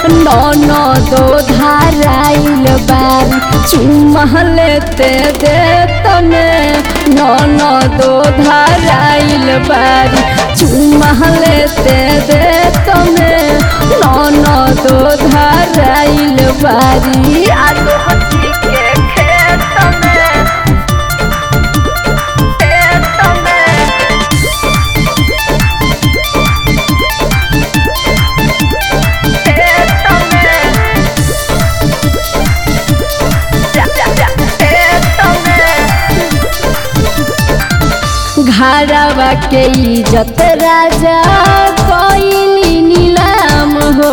ननदो धाराइल बारी चुम्मा लेते दे तने ननदो धाराइल बारी चुम्मा लेते दे तने ननदो धाराइल बारी आलू हथी के खेत में खेत में घरवा के इज्जत राजा कोइली नीलाम हो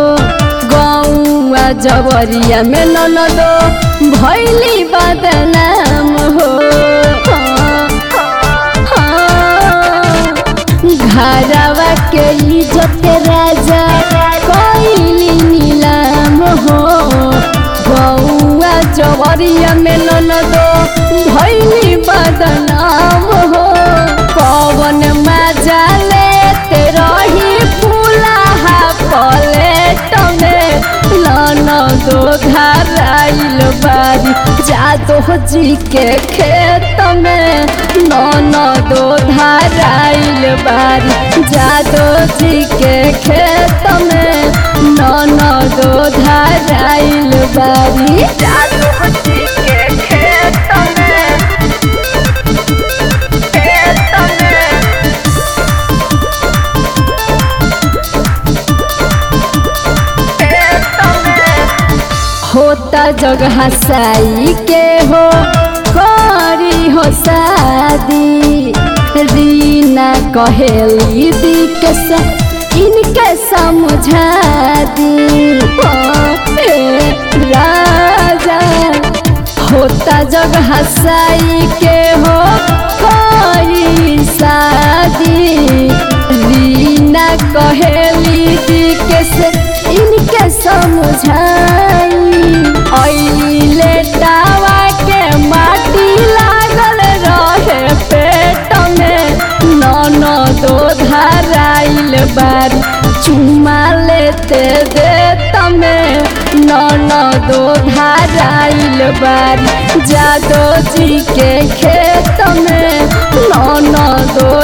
गौआ जवरिया में ननदो भैली बदनाम हो घरवा के इज्जत राजा कोइली नीलाम हो गौआ जवरिया में ननदो भैली बदनाम हो कवन मजा लेते रही फूलाहा पलेट में ननदो धाराइल बारी जादो जी के खेत में ननदो धाराइल बारी जादो जी के खेत में ननदो धाराइल बारी जादो जी के खेत में खेत में होता जगह साई के हो करी हो शादी रीना कहेली दी के सा इनके समझा दी ओ, ए, राजा होता जगह साई के हो करी शादी रीना कहेली दी के से इनके समझाई अइले दावा के माटी लागल रहे पेट में ननदो धाराइल बारी चुमा लेते दे तमे ननदो धाराइल बारी जादो जी के खेत में ननदो